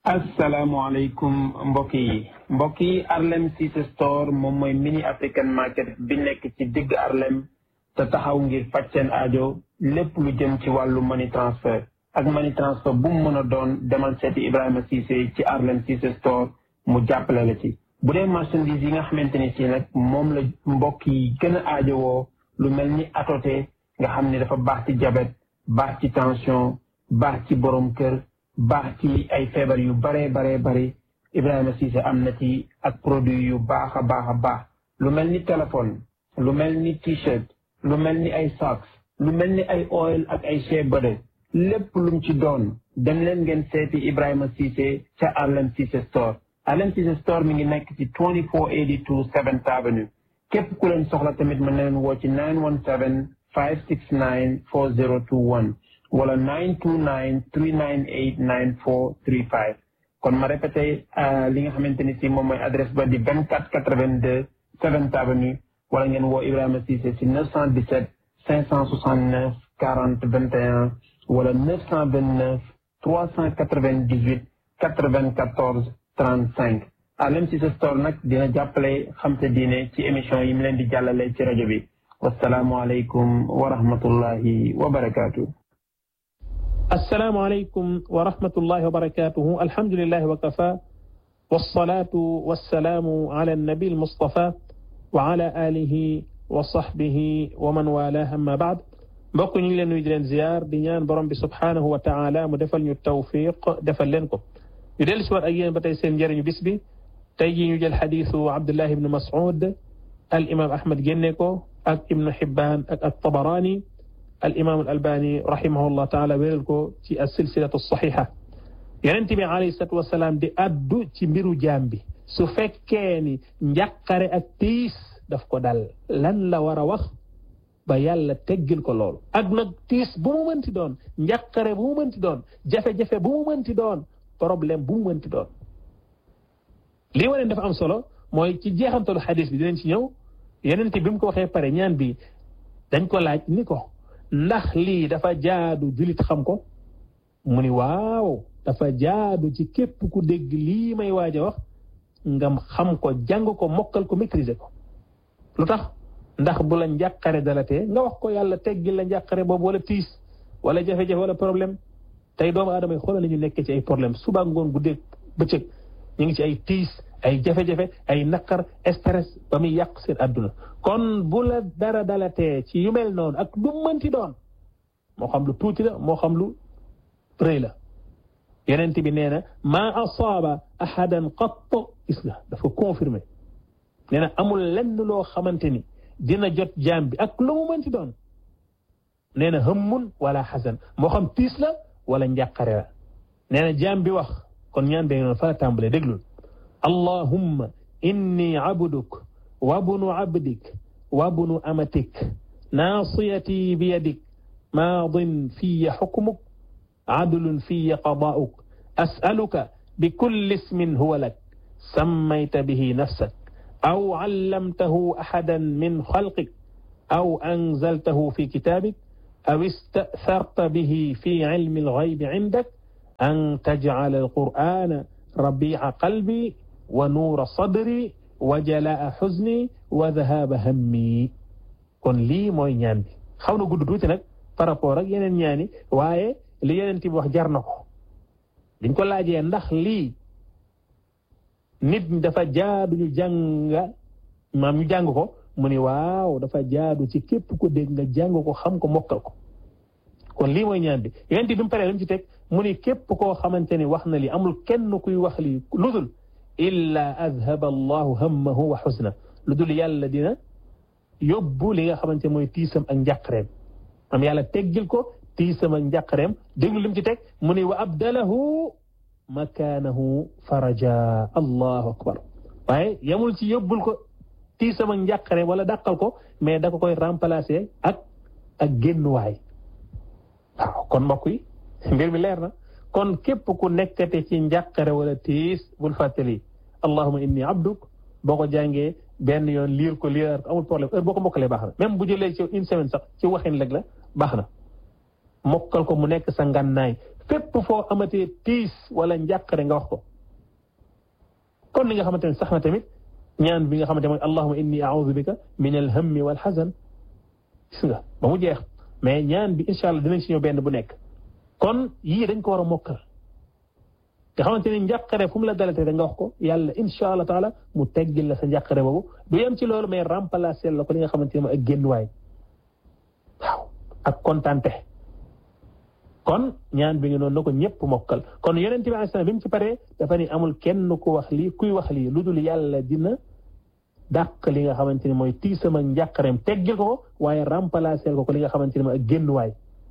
asalaamaaleykum mbokk yi mbokk yi Arlem Cissé Store moom mooy mini African market bi nekk ci digg Arlem te taxaw ngir faj seen aajo lépp lu jëm ci wàllu money transfer ak money transfer bu mu mën a doon demal seeti Ibrahima Cissé ci Arlem Cissé Store mu jàppale la ci. bu dee marchandise yi nga xamante ni si nag moom la mbokk yi gën a aajowoo lu mel ni atoté nga xam ni dafa baax ci diabète baax ci tension baax ci borom kër. baax ci ay feebar yu baree baree bari Ibrahima Cissé am na ci ak produit yu baax a baax a baax lu mel ni téléphone lu mel ni t-shirt lu mel ni ay socks lu mel ni ay oil ak ay shea butter lépp lum ci doon dem leen ngeen seeti Ibrahima Cissé ca Arlem Cissé Store Arlem Cissé Store mi ngi nekk ci 2482 7th Avenue képp ku leen soxla tamit mën na leen woo ci 917 569 4021 wala 929 398 9435 kon ma répété li nga xamante ni si moom mooy adresse ba di 2482 7th Avenue wala ngeen woo Ibrahima Cissé si 917 569 40 21 wala 929 398 94 35 Arlem Cissé Store nag dina jàppale xam sa diine ci émission yi mu leen di jàllale ci rajo bi wasalaamualeykum wa rahmatullahi wa barakaatu. السلام عليكم ورحمة الله وبركاته الحمد لله وكفى والصلاة والسلام على النبي المصطفى وعلى آله وصحبه ومن والاه أما بعد mbokk ñu ngi leen nuyu di leen ziar di ñaan borom bi subhaanahu wa taala mu defal ñu tawfiq defal leen ko ñu dellu si waat ak yéen ba tey seen njëriñu bis bi tey jii ñu jël xadiisu Abdullah ibnu Mas'ud al imam Ahmad génne ko ak ibnu Hibbaan ak ak Tabaraani al imaam al albani rahimahullah taala wéral ko ci as silsilatu saxiixa yonent bi alayhi salaatu wasalaam di addu ci mbiru jaam bi su fekkee ni njàqare ak tiis daf ko dal lan la war a wax ba yàlla teggil ko loolu ak nag tiis bu mu mënti doon njàqare bu mu mënti doon jafe-jafe bu mu mënti doon problème bu mu mënti doon lii wane dafa am solo mooy ci jeexantalu xadis bi dinañ ci ñëw yonent bi mu ko waxee pare ñaan bi dañ ko laaj ni ko ndax lii dafa jaadu julit xam ko mu ni waaw dafa jaadu ci képp ku dégg lii may waaj a wax nga xam ko jàng ko mokkal ko maîtriser ko lu tax ndax bu la njàqare dalatee nga wax ko yàlla teggil la njàqare boobu wala tiis wala jafe-jafe wala problème tey doomu aadama yi xoolal ñu nekkee ci ay problème suba ngoon guddeeg bëccëg ñu ngi ci ay tiis ay jafe-jafe ay naqar stress ba muy yàq seen adduna kon bu la dara dalatee ci yu mel noonu ak du mënti doon moo xam lu tuuti la moo xam lu rëy la yeneen bi nee na maa asaaba ahadan qatt gis nga dafa confirmé nee na amul lenn loo xamante ni dina jot jaam bi ak lu mu mënti doon nee na hëmmun wala xasan moo xam tiis la wala njàqare la nee na jaam bi wax kon ñaan bee noonu fa la tàmbalee déglul allahumma inni abduk wabnu abdik wabnu amatik naasiyati biyadik maadin fiya xukmuk adlun fiya qadaa'uk as'aluka bikulli ismin huwa lak sammayta bihi nafsak aw allamtahu ahadan min xalqik aw anzaltahu fi kitabik aw ista'tharta bihi fi ilmi alghaybi indak an taj'ala alqur'ana rabi'a qalbi wa nuura sadri wa jalaa xuzni wa dhahaba hammi kon lii mooy ñaan bi xaw na gudd tuuti nag par rapport ak yeneen ñaani waaye li yeneen ti wax jar na ko diñ ko laajee ndax lii nit dafa jaadu ñu jàng maam ñu jàng ko mu ni waaw dafa jaadu ci képp ko dégg nga jàng ko xam ko mokkal ko kon lii mooy ñaan bi yeneen ti bi mu paree lu mu ci teg mu ni képp koo xamante ni wax na lii amul kenn kuy wax lii ludul illa adhaba allahu hammahu wa xusna lu dul yàlla dina yóbbu li nga xamante mooy tiisam ak njàqareem am yàlla teggil ko tiisam ak njàqareem déglu lim ci teg mu ne wa abdalahu makaanahu faraja allahu akbar waaye yamul ci yóbbul ko tiisam ak njàqareem wala dàqal ko mais da ko koy remplacer ak ak génnuwaay waaw kon mbokk yi mbir mi leer na kon képp ku nekkate ci njàqare wala tiis bul fàttali allahuma inni abduk boo ko jàngee benn yoon liir ko liir ko amul problème heure boo ko mokkalee baax na même bu jëlee ci une semaine sax ci waxin leg la baax na mokkal ko mu nekk sa ngànnaay fépp foo amatee tiis wala njàqare nga wax ko kon li nga xamante ne sax na tamit ñaan bi nga xamante mooy allahuma inni a'udhu bika min alhammi wal hazan gis nga ba mu jeex mais ñaan bi incha allah dinañ si ñëw benn bu nekk kon yii dañ ko war a mokkal nga xamante ne njàqare fu mu la dalatee da nga wax ko yàlla incha allah taala mu teggil la sa njàqare boobu du yem ci loolu mais remplacer la ko li nga xamante ne mooy ak génnuwaay waaw ak kontante kon ñaan bi ngi noonu na ko ñëpp mokkal kon yonent bi alayhi salaam bi mu ci paree dafa ni amul kenn ku wax lii kuy wax lii lu dul yàlla dina dàq li nga xamante ne mooy tiisam ak njàqareem teggil ko waaye remplacer ko ko li nga xamante ne mooy ak génnuwaay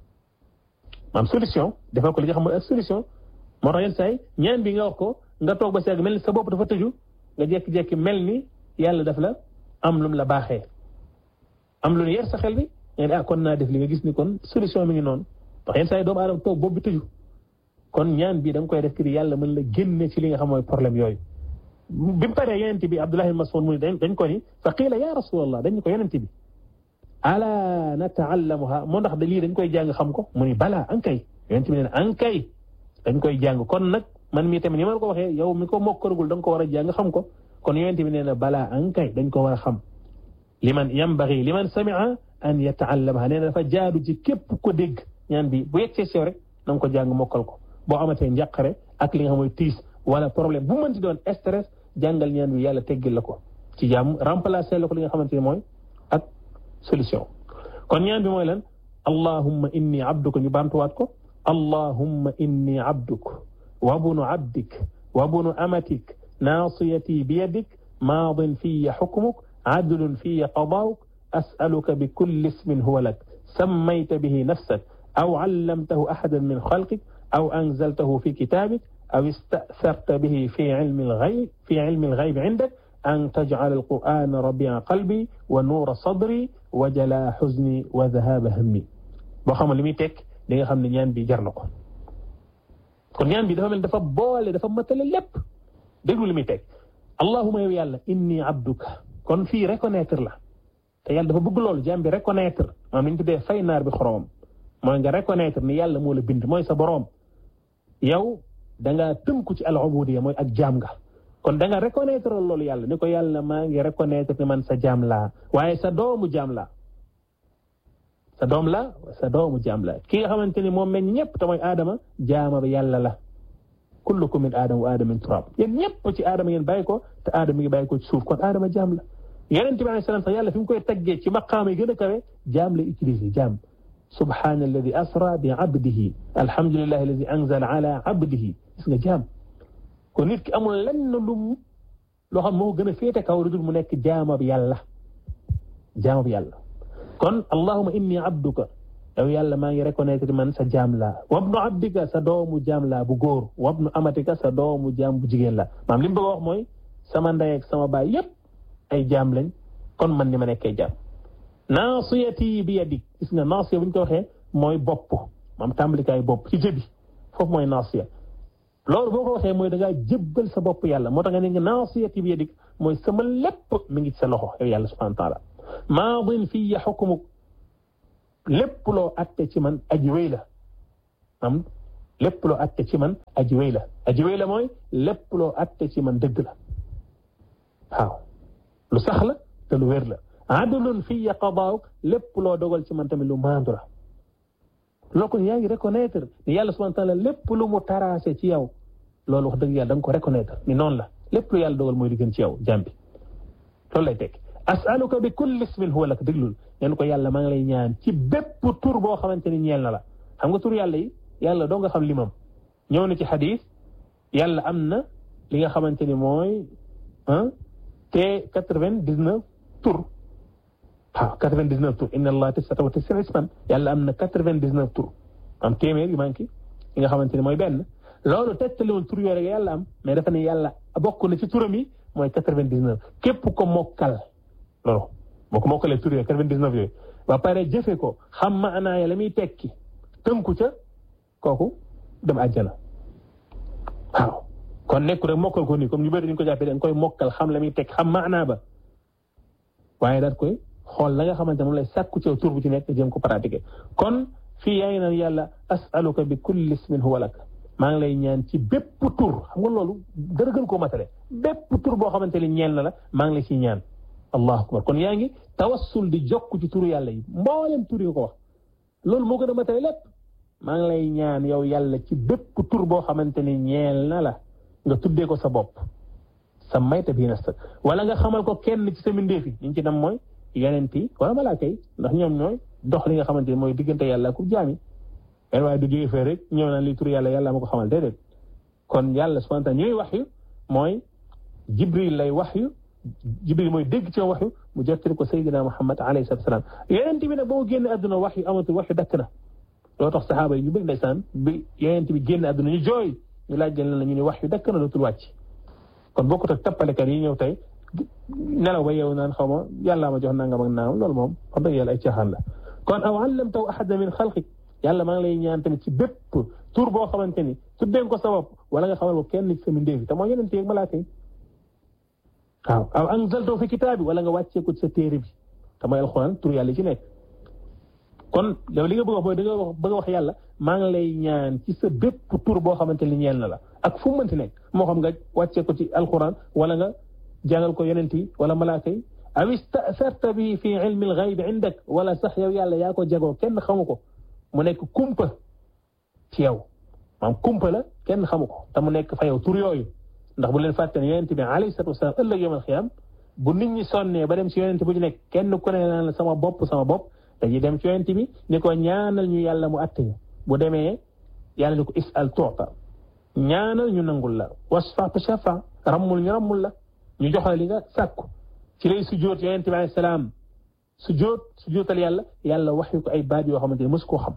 maam solution defal ko li nga xam mooy ak solution moo tax yenn saa yi ñaan bi nga wax ko nga toog ba seeg mel ni sa bopp dafa tëju nga jékki-jékki mel ni yàlla daf la am lum la baaxee am lu yer sa xel bi nga ne ah kon naa def li nga gis ni kon solution mi ngi noonu ndax yenn saa yi doomu aadama toog bopp bi tëju kon ñaan bi da nga koy def kii yàlla mën la génne ci li nga xam mooy problème yooyu. bi mu paree yonent bi Abdullah ibn Mas'ud mu ne dañ ko ni fa qiila ya rasulallah dañ ko yonent bi ala nataallamuha moo ndax da lii dañ koy jàng xam ko mu ni balaa ankay yonent bi ne ankay dañ koy jàng kon nag man mii tamit ni ma ko waxee yow mi ko mokkarugul da nga ko war a jàng xam ko kon yonent bi nee na balaa ankay dañ ko war a xam liman yambagi liman samia an yataallamaha nee na dafa jaadu ci képp ko dégg ñaan bi bu yegsee sew rek na nga ko jàng mokkal ko boo amatee njàqare ak li nga xam mooy tiis wala problème bu mënti doon stress jàngal ñaan bi yàlla teggil la ko ci jàmm remplacer la ko li nga xamante ne mooy ak solution kon ñaan bi mooy lan allahumma inni abduka ñu baamtuwaat ko allahumma inni abduk wa bunu abdik wa bunu amatik naasiyati biyadik maadin fiya xukmuk adlun fiya qadauk as'aluka bi kulli ismin huwa lak sammayta bihi nafsak aw allamtahu ahadan min xalqik aw anzaltahu fi kitabik aw ista'tharta bihi fi ilmi al-ghayb fi ilmi al-ghayb indak an taj'ala al-qur'ana rabi'a qalbi wa nuura sadri wa jalaa huzni wa dhahaba hammi boo xam li muy tekk di nga xam ne ñaan bi jar na ko kon ñaan bi dafa mel dafa boole dafa matale lépp déglu li muy tekk allahumma yow yàlla inni abduka kon fii reconnaître la te yàlla dafa bëgg loolu jaam bi reconnaître maanaam li ñu tuddee fay naar bi xoromam mooy nga reconnaître ni yàlla moo la bind mooy sa boroom yow da nga tënku ci al ubudiyya mooy ak jaam nga kon da nga reconnaître loolu yàlla ni ko yàlla maa ngi reconnaître ni man sa jaam laa waaye sa doomu jaam laa sa doom la sa doomu jaam la ki nga xamante ni moom meñ ñëpp te mooy aadama jaama bi yàlla la kullukum min aadama wa aadama min turab yéen ñëpp ci aadama ngeen bàyyi ko te aadama ngi bàyyi ko ci suuf kon aadama jaam la yonent bi alayhi salaam sax yàlla fi mu koy taggee ci maqaama yi gën a kawe jaam la utilisé jaam subhaana alladi asra bi abdihi alhamdulillahi alladi anzala ala abdihi gis nga jaam kon nit ki amul lenn lu loo xam moo gën a féete kaw lu dul mu nekk jaama bi yàlla jaama bi yàlla kon allahuma inni abduka yow yàlla maa ngi reconnaître man sa jaam laa wabnu abdika sa doomu jaam laa bu góor wabnu amatika sa doomu jaam bu jigéen la maam li mu bëgg a wax mooy sama ndey ak sama baay yépp ay jaam lañ kon man ni ma nekkee jaam naasiyati bi yadik gis nga naasiya bu ñu ko waxee mooy bopp maam tàmbalikaay bopp ci jëbi foofu mooy naasiya loolu boo ko waxee mooy da ngaa jébbal sa bopp yàlla moo tax nga ne nga naasiyati bi yadik mooy sama lépp mi ngi ci sa loxo yow yàlla subhanahu wa taala maadin fiya xukmuk lépp loo atte ci man aji wéy la am lépp loo atte ci man aji wéy la aji wéy la mooy lépp loo atte ci man dëgg la waaw lu sax la te lu wér la adlun fiya qadaawuk lépp loo dogal ci man tamit lu maandu la loo ko yaa ngi reconnaître ni yàlla subhanahu wa taala lépp lu mu taraase ci yow loolu wax dëgg yàlla da nga ko reconnaître ni noonu la lépp lu yàlla dogal mooy di gën ci yow jàmbi loolu lay tekki asaluka bi kulli ismin huwa lak déglul ngeen ko yàlla maa ngi lay ñaan ci bépp tur boo xamante ni ñeel na la xam nga tur yàlla yi yàlla doo nga xam limam ñëw na ci xadis yàlla am na li nga xamante ni mooy ah te quatre-vingt-dix-neuf tur waaw quatre-vingt-dix-neuf tur inna allah tisata wa tisina isman yàlla am na quatre-vingt-dix-neuf tur am téeméer yu manqué yi nga xamante ni mooy benn loolu tettaliwul tur yooyu yàlla am mais dafa ne yàlla bokk na ci turam yi mooy quatre-vingt-dix-neuf képp ko mokkal loolu boo ko mokkalee tur yooyu quatre-vingt-dix-neuf yooyu ba pare jëfe ko xam maanaa ya la muy tekki tënku ca kooku dem àjjana waaw kon nekku rek mokkal ko nii comme ñu bëri dañu ko jàppee dañ koy mokkal xam la muy tekki xam maanaa ba waaye daat koy xool la nga xamante moom lay sàkku ci tur bu ci nekk jëm ko pratiquer kon fii yaa ngi naan yàlla asaluka bi kulli ismin huwa lak maa ngi lay ñaan ci bépp tur xam nga loolu dara gën koo matale bépp tur boo xamante ni ñeel na la maa ngi lay ci ñaan allahu akbar kon yaa ngi tawassul di jokk ci turu yàlla yi mboolem tur yi ko wax loolu moo gën a matale lépp maa ngi lay ñaan yow yàlla ci bépp tur boo xamante ni ñeel na la nga tuddee ko sa bopp sa mayta bii na wala nga xamal ko kenn ci sa mbindeef yi ñu ci dem mooy yonent yi wala malaaka yi ndax ñoom ñooy dox li nga xamante ni mooy diggante yàlla ku jaami en waaye du jóge fee rek ñëw naan li tur yàlla yàlla ma ko xamal déedéet kon yàlla subhanahu wa ta'ala ñuy wax yu mooy jibril lay wax yu jibril mooy dégg ci wax yu mu jottali ko sayyidina muhammad alayhi salatu wasalam yonent bi nag ba mu génn àdduna wax yu amatul wax yu dakk na loo tax saxaaba yi ñu bëgg ndeysaan bi yonent bi génn àdduna ñu jooy ñu laaj leen la ñu ne wax yu dakk na dootul wàcc kon bokkut ak tappalekat yi ñëw tey nelaw ba yow naan xaw ma yàllaa ma jox nangam ak naam loolu moom xam dëgg yàlla ay caaxaan la kon aw allamtahu ahada min xalqik yàlla maa ngi lay ñaan tamit ci bépp tur boo xamante ni tuddeen ko sa bopp wala nga xamal ko kenn ci sa mbindeef te mooy yeneen téeg malaaka yi waaw aw anzaltahu fi kitaabi wala nga wàccee ko ci sa téere bi te mooy alxuraan tur yàlla ci nekk kon yow li nga bëgg wax mooy da nga bëgg wax yàlla maa ngi lay ñaan ci sa bépp tur boo xamante ni ñeel na la ak fu mu mënti nekk moo xam nga wàccee ko ci alxuraan wala nga jàngal ko yonent yi wala malaaka yi aw istasarta bi fi ilmi alxayb indak wala sax yow yàlla yaa ko jagoo kenn xamu ko mu nekk kumpa ci yow maanaam kumpa la kenn xamu ko te mu nekk fa yow tur yooyu ndax bu leen fàtte ne yonent bi alayhi salatu wasalaam ëllëg yawmal xiyaam bu nit ñi sonnee ba dem ci yonent bu ñu nekk kenn ku ne naan la sama bopp sama bopp dañuy dem ci yonent bi ni ko ñaanal ñu yàlla mu atte ñu bu demee yàlla ni ko isal tuuta ñaanal ñu nangul la wasfa shafa rammul ñu rammul la ñu jox la li nga sàkku ci lay sujjóot yonent bi alayhi salaam sujjóot sujjóotal yàlla yàlla wax yu ko ay baat yoo xamante ne mos koo xam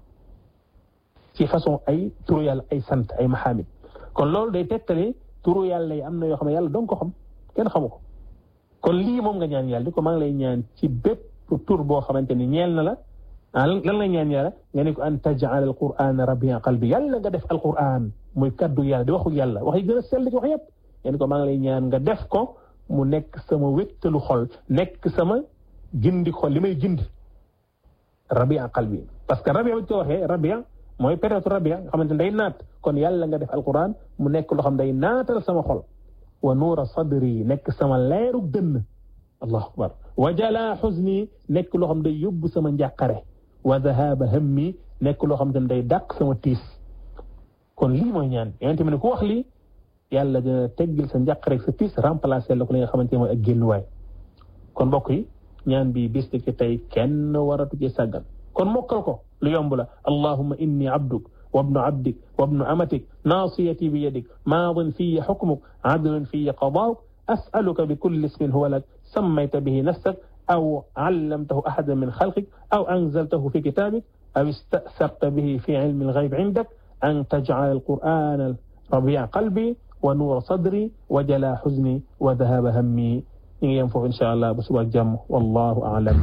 ci façon ay turu yàlla ay sant ay maxaamid kon loolu day tegtale turu yàlla yi am na yoo xam ne yàlla dong ko xam kenn xamu ko kon lii moom nga ñaan yàlla di ko maa ngi lay ñaan ci bépp tur boo xamante ni ñeel na la ah lan la ñaan yàlla nga ne ko an taj'al alquran rabia qalbi yàlla nga def alquran muy kaddu yàlla di waxu yàlla wax yi gën a sell ci wax yëpp nga ne ko maa ngi lay ñaan nga def ko mu nekk sama wéttalu xol nekk sama gindi xol li may gindi rabia qalbi parce que rabia bi ko waxee rabia mooy période rabia nga xamante ne day naat kon yàlla nga def alquran mu nekk loo xam day naatal sama xol wa nuura sadri nekk sama leerug dënn allahu akbar wa jala xuzni nekk loo xam day yóbbu sama njàqare wa dahaba hammi nekk loo xam ne day dàq sama tiis kon lii mooy ñaan yonente mi ne ku wax lii yàlla dina teggil sa njàqare sa tiis remplacer la ko li nga xamante ne mooy ak génnuwaay kon mbokk yi ñaan bi bis ki tey kenn waratu ci sàggan kon mokkal ko lu yomb la allahumma inni abduk وابن عبدك وابن أمتك ناصيتي بيدك ماض في حكمك عدل في قضاؤك أسألك بكل اسم هو لك سميت به نفسك أو علمته أحدا من خلقك أو أنزلته في كتابك أو استأثرت به في علم الغيب عندك أن تجعل القرآن ربيع قلبي ونور صدري وجلاء حزني وذهاب همي ينفع إن شاء الله بسبب الجم والله أعلم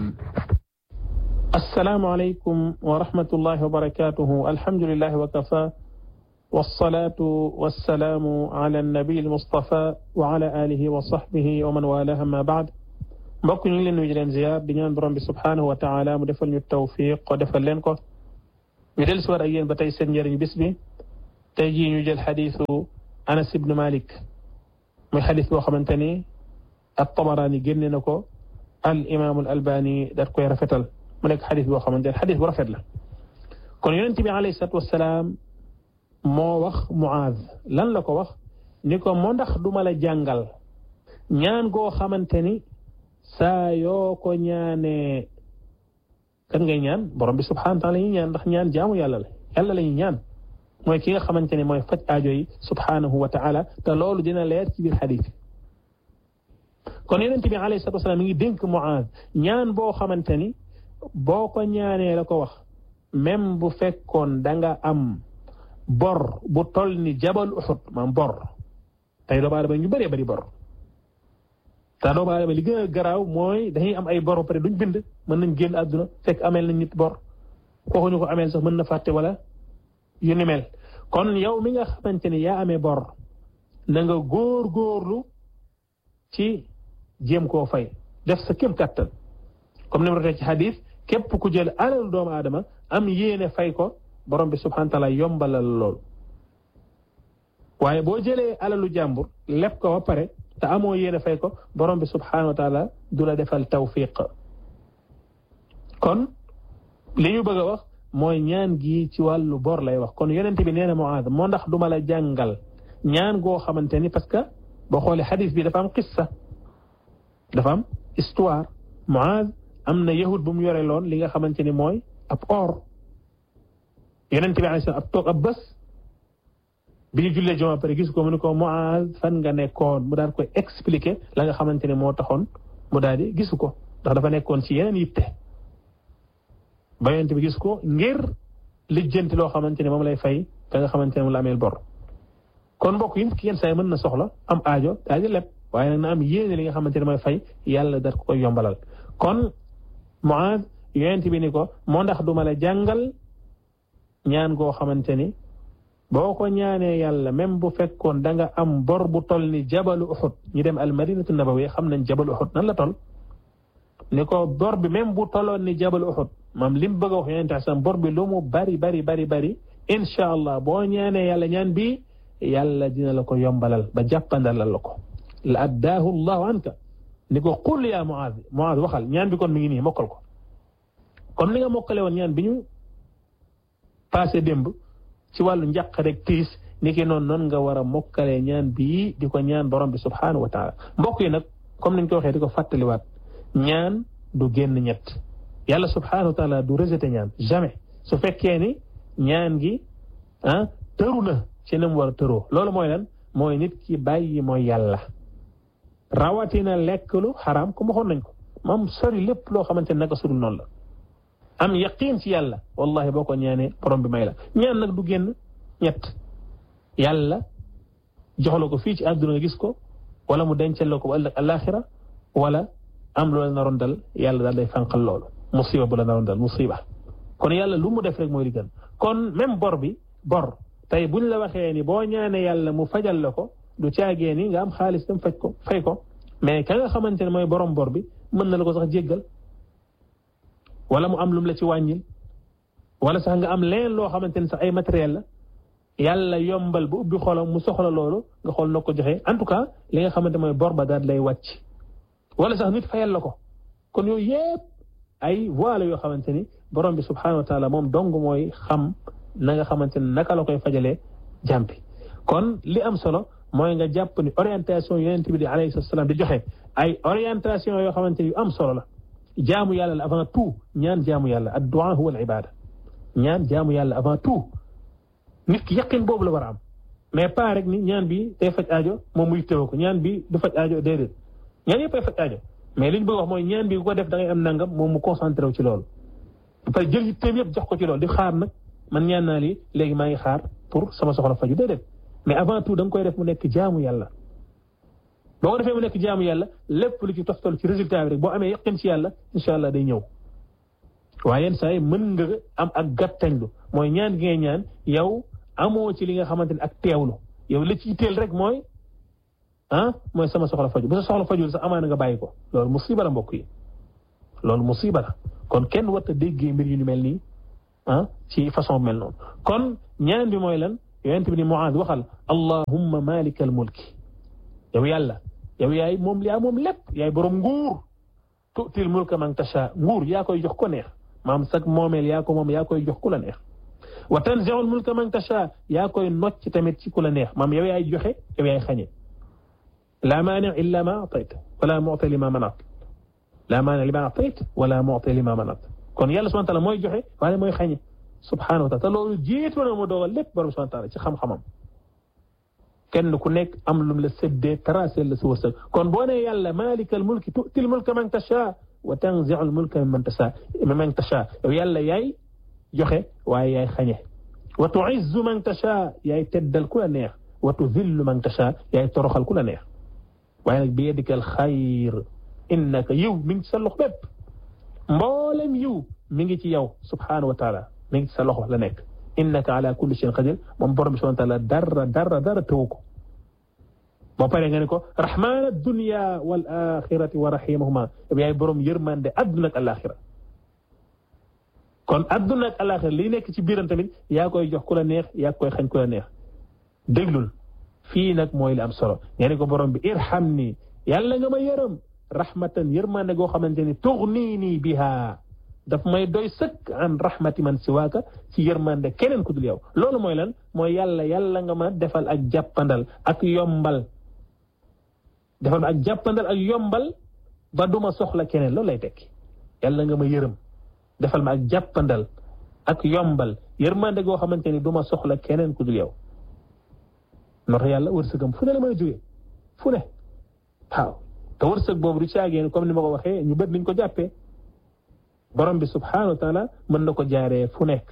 السلام عليكم ورحمة الله وبركاته الحمد لله وكفى والصلاة والسلام على النبي المصطفى وعلى آله وصحبه ومن والاه ما بعد mbokk ñu ngi leen nuyu di leen ziar di ñaan borom bi subhanahu wa taala mu defal ñu tawfiq ko defal leen ko ñu del si war ak yéen ba tey seen njëriñ bis bi tey jii ñu jël xadiisu Anas ibn Malik muy xadis boo xamante ni at-Tabarani génne na ko al imam al albani daat koy rafetal mu nekk xadis boo xamante ne xadis bu rafet la kon yonent bi alayhi salaatu wasalaam moo wax Muaaz lan la ko wax ni ko moo ndax duma la jàngal ñaan goo xamante ni saa yoo ko ñaanee kan ngay ñaan borom bi subhaanahu wa taala la ñuy ñaan ndax ñaan jaamu yàlla la yàlla la ñuy ñaan mooy ki nga xamante ne mooy faj aajo yi subhaanahu wa taala te loolu dina leer ci biir xadis kon yonent bi alayhi salaatu wasalaam mi ngi dénk Muaaz ñaan boo xamante ni boo ko ñaanee la ko wax même bu fekkoon da nga am bor bu toll ni jabal Uhud maam bor tey doomu aadama ñu bëree bëri bor te doomu aadama li gën a garaaw mooy dañuy am ay bor ba pare duñ bind mën nañ génn àdduna fekk ameel nañ nit bor kooku ñu ko ameel sax mën na fàtte wala yu ni mel kon yow mi nga xamante ni yaa amee bor na nga góor góorlu ci jéem koo fay def sa kéem kattan comme ni ma ci xadis képp ku jël alal doomu aadama am yéene fay ko borom bi subhanahu wa taala yombalal loolu waaye boo jëlee alalu jàmbur leb ko ba pare te amoo yéene fay ko borom bi subhanahu wa taala du la defal tawfiq kon li ñu bëgg a wax mooy ñaan gi ci wàllu bor lay wax kon yonent bi nee na Muaaz moo ndax duma la jàngal ñaan goo xamante ni parce que boo xoolee xadis bi dafa am qissa dafa am histoire Muaaz am na yahud bu mu yore loon li nga xamante ni mooy ab or yonent bi alayhi ab toog ab bés bi ñu jullee joma pare gis ko mu ne ko Muaaz fan nga nekkoon mu daal koy expliquer la nga xamante ne moo taxoon mu daal di gisu ko ndax dafa nekkoon ci yeneen yitte ba yonent bi gis ko ngir lijjanti loo xamante ne moom lay fay ka nga xamante ne moom la ameel bor kon mbokk yi ki yenn saa yi mën na soxla am aajo daal di leb waaye nag na am yéene li nga xamante ne mooy fay yàlla dar ko koy yombalal kon Muaaz yonent bi ni ko moo ndax duma la jàngal ñaan goo xamante ni boo ko ñaanee yàlla même bu fekkoon da nga am bor bu toll ni jabalu Uhud ñu dem al madinatu nabawi xam nañ jabalu Uhud nan la toll ni ko bor bi même bu tolloon ni jabalu Uhud maam li mu bëgg a wax yonent sam bor bi lu mu bari bari bari bari incha allah boo ñaanee yàlla ñaan bi yàlla dina la ko yombalal ba jàppandalal la ko la addaahu allahu anka ni ko qul yaa Muaaz Muaaz waxal ñaan bi kon mi ngi nii mokkal ko comme li nga mokkale woon ñaan bi ñu passé démb ci wàllu njàq rek tiis ni ki noonu noonu nga war a mokkalee ñaan bii di ko ñaan borom bi subhaanahu wa taala mbokk yi nag comme niñ ko waxee di ko fàttaliwaat ñaan du génn ñett yàlla subhaanahu wa taala du rejeté ñaan jamais su fekkee ni ñaan gi ah tëru na ci ni mu war a tëroo loolu mooy lan mooy nit ki bàyyi mooy yàlla rawatina lekk lu xaraam ko waxoon nañ ko moom sori lépp loo xamante ne naka sudul noonu la am yaqiin ci yàlla wallahi boo ko ñaanee borom bi may la ñaan nag du génn ñett yàlla jox la ko fii ci àdduna nga gis ko wala mu dencal la ko ba ëllëg alaxira wala am lu la naroon dal yàlla daal day fànqal loolu musiba bu la naroon dal musiba kon yàlla lu mu def rek mooy li gën kon même bor bi bor tey buñ la waxee ni boo ñaanee yàlla mu fajal la ko du caagee ni nga am xaalis dem faj ko fay ko mais ka nga xamante ne mooy borom bor bi mën na la ko sax jéggal wala mu am lum la ci wàññil wala sax nga am leen loo xamante ne sax ay matériel la yàlla yombal bu ubbi xolam mu soxla loolu nga xool noo ko joxee en tout cas li nga xamante mooy bor ba daal lay wàcc wala sax nit fayal la ko kon yooyu yëpp ay voies la yoo xamante ni borom bi subhanahu wa taala moom dong mooy xam na nga xamante ne naka la koy fajalee jàmpi kon li am solo mooy nga jàpp ni orientation yonent bi di alayhi salaam di joxe ay orientation yoo xamante ni yu am solo la jaamu yàlla la avant tout ñaan jaamu yàlla ad du'a huwa al ibada ñaan jaamu yàlla avant tout nit ki yaqin boobu la war a am mais pas rek ni ñaan bi day faj aajo moom muy teew ko ñaan bi du faj aajo déedéet ñaan yëpp ay faj aajo mais li ñu bëgg wax mooy ñaan bi ku ko def da ngay am nangam moom mu concentré wu ci loolu. ba pare jël yitteem yëpp jox ko ci loolu di xaar nag man ñaan naa lii léegi maa ngi xaar pour sama soxla faju déedéet mais avant tout da nga koy def mu nekk jaamu yàlla. boo ko defee mu nekk jaamu yàlla lépp lu ci toftal ci résultat bi rek boo amee yaqin ci yàlla incha allah day ñëw. waaye yenn saa yi mën nga am ak gàttañlu mooy ñaan gi ngay ñaan yow amoo ci li nga xamante ne ak teewlu yow li ci teel rek mooy ah mooy sama soxla faju bu sa soxla fajul sax amaana nga bàyyi ko loolu musiba la mbokk yi loolu musiba la kon kenn warta déggee mbir yu ni mel nii ah ci façon mel noonu kon ñaan bi mooy lan yonent bi ni Muaaz waxal allahumma malikal mulki yow yàlla yow yaay moom yaa moom lépp yaay borom nguur tu'til mulka man tasha nguur yaa koy jox ko neex maam sag moomeel yaa ko moom yaa koy jox ku la neex wa tanzi'ul mulka man tasha yaa koy nocc tamit ci ku la neex maam yow yaay joxe yow yaay xañe la maani illa ma atayt wala mu'ti lima manat la maani lima atayt wala mu'ti lima manat kon yàlla subhanahu wa ta'ala mooy joxe waaye mooy xañe subhanahu wa ta'ala te loolu jiitu na mu dogal lépp borom subhanahu wa ta'ala ci xam-xamam kenn ku nekk am lum la séddee tracé la sa wërsëg kon boo nee yàlla malikal mulki tu'til mulka man tasha wa tanzi'ul mulka mimman tasha mimman tasha yow yàlla yaay joxe waaye yaay xañe wa tu'izzu man tasha yaay teddal ku la neex wa tudhillu man tasha yaay toroxal ku la neex waaye nag bi yadikal xayr innaka yiw mi ngi ci sa loxo bépp mboolem yiw mi ngi ci yow subhanahu wa taala mi ngi ci sa loxo la nekk innaka ala kulli shay'in qadir moom borom bi subhanahu wa taala dara dara dara tëwu ko boo paree nga ne ko rahman dunya wal axirati wa rahimahuma yaay borom yërmande adduna ak alaxira kon adduna ak alaxira li nekk ci biiram tamit yaa koy jox ku la neex yaa koy xañ ku la neex déglul fii nag mooy li am solo nga ne ko borom bi irham nii yàlla nga ma yërëm rahmatan yërmande goo xamante ni tugnii nii biha daf may doy sëkk an rahmati man siwaaka ci yërmande keneen ku dul yow loolu mooy lan mooy yàlla yàlla nga ma defal ak jàppandal ak yombal defal ak jàppandal ak yombal ba duma soxla keneen loolu lay tekki yàlla nga ma yërëm defal ma ak jàppandal ak yombal yërmande goo xamante ni duma soxla keneen ku dul yow noo tax yàlla wërsëgam fu ne la mën a jógee fu ne waaw te wërsëg boobu du caageen comme ni ma ko waxee ñu bët niñ ko jàppee borom bi subhanahu wa taala mën na ko jaaree fu nekk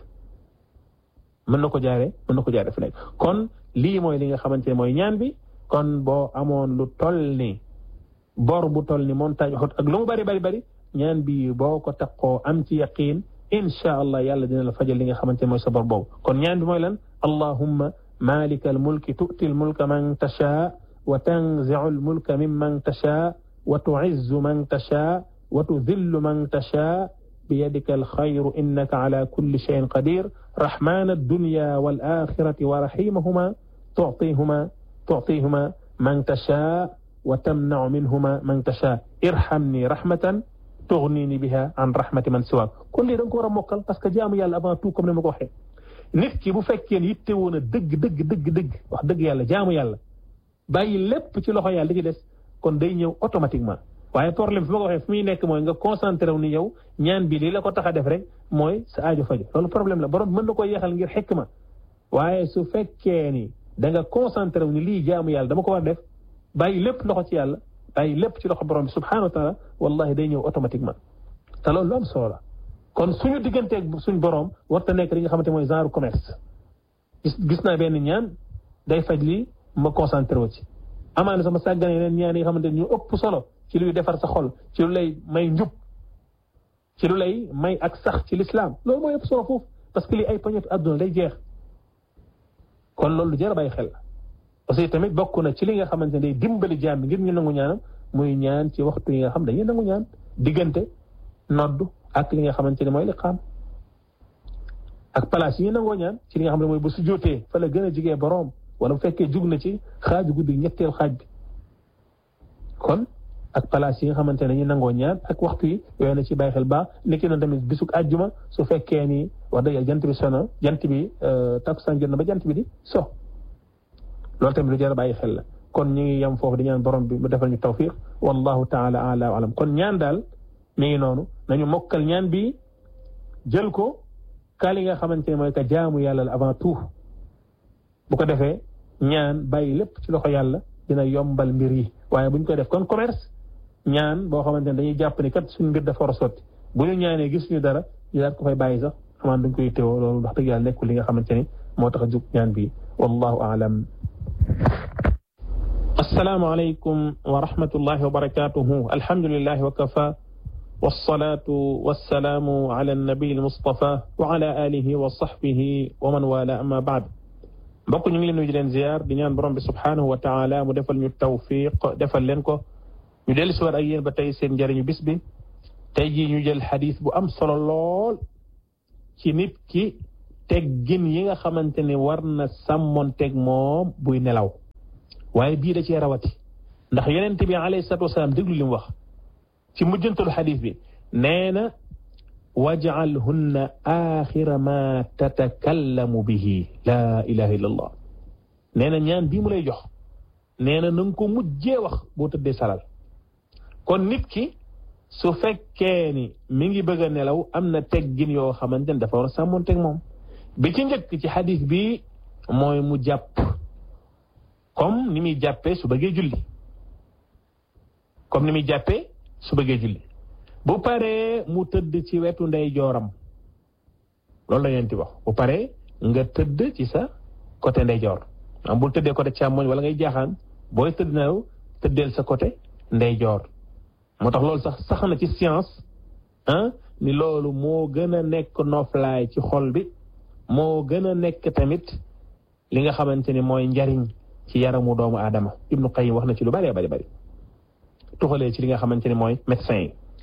mën na ko jaaree mën na ko jaaree fu nekk kon lii mooy li nga xamante ne mooy ñaan bi kon boo amoon lu toll ni bor bu toll ni montagne xot ak lu mu bari bari bari ñaan bi boo ko takkoo am ci yaqiin insha allah yàlla dina la fajal li nga xamante ne mooy sa bor boobu kon ñaan bi mooy lan allahumma malika al mulki tu'ti al mulka man tashaa wa tanzi'u al mulka mimman tashaa wa tu'izzu man tashaa wa tudhillu man tashaa بيدك الخير إنك على كل شيء قدير رحمن الدنيا والآخرة ورحيمهما تعطيهما تعطيهما من تشاء وتمنع منهما من تشاء ارحمني رحمة تغنيني بها عن رحمة من سواك كل لي دنكو ورا موكل باسكو جامو يالا avant tout comme ni ma ko waxee nit ki bu fekkee ne yitte woon a dëgg dëgg dëgg dëgg wax dëgg yàlla jaamu yàlla bàyyi lépp ci loxo yàlla li ci des kon day ñëw automatiquement waaye problème fi ma ko waxee fi muy nekk mooy nga concentré wu ni yow ñaan bi lii la ko tax a def rek mooy sa aajo faju loolu problème la borom mën na ko yeexal ngir xikma waaye su fekkee ni da nga concentré wu ni lii jaamu yàlla dama ko war def bàyyi lépp loxo ci yàlla bàyyi lépp ci loxo borom bi subhanahu wa taala wallahi day ñëw automatiquement te loolu lu am solo la kon suñu digganteeg suñ borom warta nekk li nga xamante mooy genre commerce gis gis naa benn ñaan day faj lii ma concentré wu ci amaana sama sàggane yeneen ñaan yi nga xamante ñu ëpp solo ci luy defar sa xol ci lu lay may njub ci lu lay may ak sax ci lislaam loolu mooy ëpp solo foofu parce que lii ay poñetu àdduna day jeex kon loolu lu jar a bàyyi xel la aussi tamit bokk na ci li nga xamante ne day dimbali jaam bi ngir ñu nangu ñaanam muy ñaan ci waxtu yi nga xam dañuy nangu ñaan diggante noddu ak li nga xamante ne mooy liqaam ak place yi ñu nangoo ñaan ci li nga xam ne mooy bu su jotee fa la gën a jigee boroom wala bu fekkee jug na ci xaaju guddi ñetteel xaaj bi kon ak place yi nga xamante ne ñu nangoo ñaan ak waxtu yi yooyu na ci bàyyi xel baax niki noonu tamit bisuk àjjuma su fekkee ni wax dëgg jant bi sono jant bi takkusaan jot na ba jant bi di so loolu tamit lu jar a bàyyi xel la kon ñu ngi yem foofu di ñaan borom bi mu defal ñu tawfiq wallahu taala ala wa alam kon ñaan daal mi ngi noonu nañu mokkal ñaan bi jël ko ka li nga xamante ne mooy ka jaamu yàlla la avant tout bu ko defee ñaan bàyyi lépp ci loxo yàlla dina yombal mbir yi waaye bu ñu koy def kon commerce ñaan boo xamante ne dañuy jàpp ni kat suñu mbir dafa war a sotti bu ñu ñaanee gis ñu dara ñu daal ko fay bàyyi sax amaan dañ koy teewoo loolu wax dëgg yàlla nekkul li nga xamante ni moo tax a jug ñaan bi wallahu aalam assalaamu alaykum wa rahmatullahi wa barakatuhu alhamdulillahi wa kafa والصلاة والسلام على النبي المصطفى وعلى آله وصحبه ومن والاه أما بعد mbokk ñu ngi leen nuyu di leen ziar di ñaan borom bi subhanahu wa taala mu defal ñu tawfiq defal leen ko ñu dellu si waat ak yéen ba tey seen njëriñu bis bi tey jii ñu jël xadis bu am solo lool ci nit ki teggin yi nga xamante ne war na sàmmoon teg moom buy nelaw waaye bii da cee rawati ndax yonent bi alayhi salatu wasalaam déglu li mu wax ci mujjantalu xadis bi nee na waj'alhunna axira ma tatakallamu bihi laa ilaha illa allah nee na ñaan bii mu lay jox nee na na nga ko mujjee wax boo tëddee salal kon nit ki su fekkee ni mi ngi bëgg a nelaw am na teggin yoo xamante ne dafa war a sàmmoon teg moom bi ci njëkk ci xadis bi mooy mu jàpp comme ni muy jàppee su bëggee julli comme ni muy jàppee su bëggee julli bu paree mu tëdd ci wetu ndey jooram loolu la yéen ti wax bu paree nga tëdd ci sa côté ndey joor am bul tëddee côté càmmoñ wala ngay jaaxaan booy tëdd nelaw tëddeel sa côté ndey joor moo tax loolu sax sax na ci science ah ni loolu moo gën a nekk noflaay ci xol bi moo gën a nekk tamit li nga xamante ni mooy njariñ ci yaramu doomu aadama ibnu Qayyim wax na ci lu bari bari bari tuxalee ci li nga xamante ni mooy médecin yi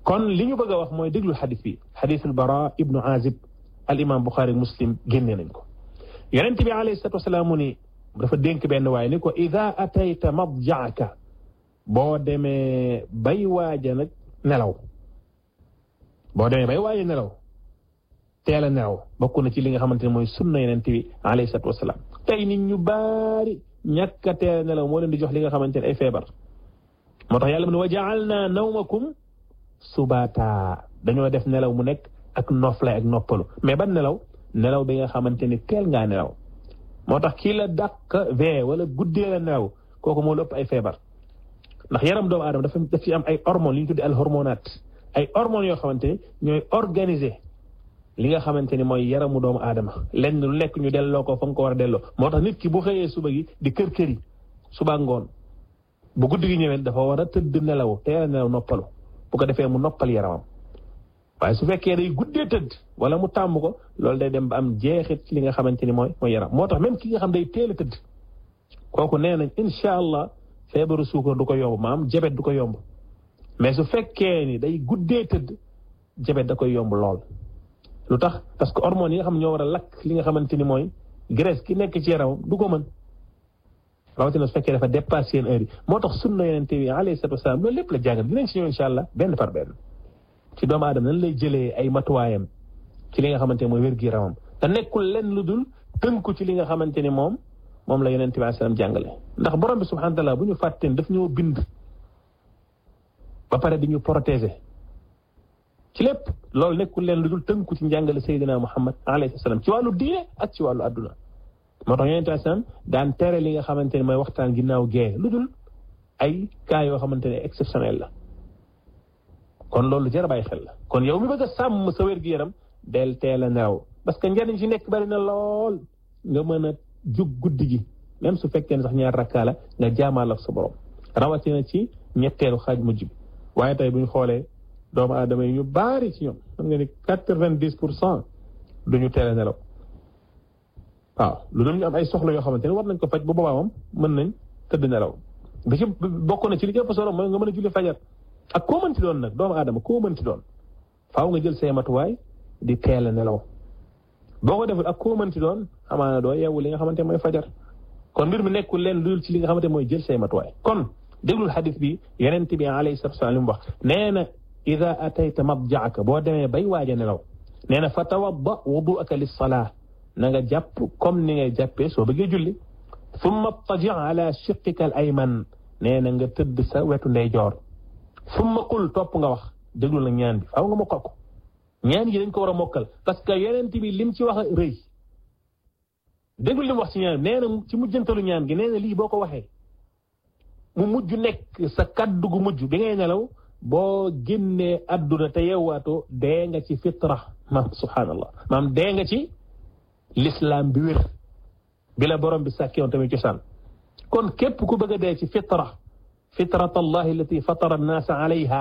kon li ñu bëgg a wax mooy déglu xadis bi xadisul bara ibnu azib al imam buxaari muslim génne nañ ko yonent bi alayhi salatu wasalaam mu ni dafa dénk benn waaye ni ko ida atayta madjaaka boo demee bay waaja nag nelaw boo demee bay waaja nelaw teel a nelaw bokk na ci li nga xamante ne mooy sunna yonent bi alayhi salatu wasalaam tey nit ñu baari ñàkk a teel a nelaw moo leen di jox li nga xamante ne ay feebar moo tax yàlla mu ne wa jaalna nawmakum subaata dañoo def nelaw mu nekk ak noflay ak noppalu mais ban nelaw nelaw bi nga xamante ni teel ngaa nelaw moo tax kii la dàq vee wala guddee la nelaw kooku moo la ëpp ay feebar ndax yaram doomu aadama dafa daf ci am ay hormones li ñu tuddee al hormonaat ay hormones yoo xamante ni ñooy organiser li nga xamante ni mooy yaramu doomu aadama lenn lu nekk ñu delloo ko fa nga ko war a delloo moo tax nit ki bu xëyee suba gi di kër kër yi suba ngoon bu guddi gi ñëwee dafa war a tëdd nelaw teel a nelaw noppalu bu ko defee mu noppal yaramam waaye su fekkee day guddee tëdd wala mu tàmm ko loolu day dem ba am jeexit ci li nga xamante ni mooy mooy yaram moo tax même ki nga xam day teel a tëdd kooku nee nañ incha allah feebaru suukar du ko yomb maam jabet du ko yomb mais su fekkee ni day guddee tëdd jabet da koy yomb lool. lu tax parce que hormones yi nga xam ñoo war a lakk li nga xamante ni mooy graisse ki nekk ci yaramam du ko mën rawatina su fekkee dafa dépassé seen heure yi moo tax sunna yonente bi alayhi salatu wasalaam loolu lépp la jàngal dinañ si ñëw incha allah benn par benn ci doomu aadama nan lay jëlee ay matuwaayam ci li nga xamante ni mooy wér-gu-yaramam te nekkul lenn lu dul tënku ci li nga xamante ni moom moom la yonente bi alayhi salaam jàngale ndax borom bi subhanahu wa taala bu ñu fàtteen daf ñoo bind ba pare di ñu protéger ci lépp loolu nekkul leen lu dul tënku ci njàngale Seydina Muhammad alayhi salaam ci wàllu diine ak ci wàllu adduna moo tax yonente salaam daan tere li nga xamante ne mooy waxtaan ginnaaw gee lu dul ay cas yoo xamante ne exceptionnel la kon loolu jar a bàyyi xel la kon yow mi bëgg a sàmm sa wér gi yaram del teel a nelaw parce que njariñ ci nekk bari na lool nga mën a jug guddi gi même su fekkee ne sax ñaar rakkaa la nga jaamaal ak sa borom rawatina ci ñetteelu xaaj mujj bi waaye tey bu ñu xoolee doomu aadama yi ñu baari ci ñoom xam nga ni quatre-vingt-dix pour cent du ñu teel a nelaw waaw lu dul ñu am ay soxla yoo xamante ne war nañ ko faj bu boobaa moom mën nañ tëdd nelaw bi ci bokk na ci li ëpp solo mooy nga mën a julli fajar ak koo mënti doon nag doomu aadama koo mënti doon faaw nga jël say matuwaay di teel a nelaw boo ko deful ak koo mënti doon amaana doo yeewu li nga xamante mooy fajar kon mbir mi nekkul leen lu dul ci li nga xamante mooy jël say matuwaay kon déglul xadis bi yonent bi alayhi salatu wasallam li mu wax nee na ida atayta madjaaka boo demee bay waaj a nelaw nee na fa tawadda wuduaka lissalaa na nga jàpp comme ni ngay jàppee soo bëggee julli summa taji ala shiqika al ayman nee na nga tëdd sa wetu ndeyjoor summa qul topp nga wax déglu la ñaan bi faaw nga mokkal ko ñaan yi dañ ko war a mokkal parce que yonent bi lim ci wax rëy déglu lim wax ci ñaan nee na ci mujjantalu ñaan gi nee na lii boo ko waxee mu mujj nekk sa kaddu gu mujj bi ngay nelaw boo génnee adduna te yeewaatoo dee nga ci fitra maam subhaanallah maam dee nga ci l'islam bi wér bi la borom bi sàkkewoon tamit cosaan kon képp ku bëgg a dee ci fitra fitrat allahi allati fatara annaasa alayha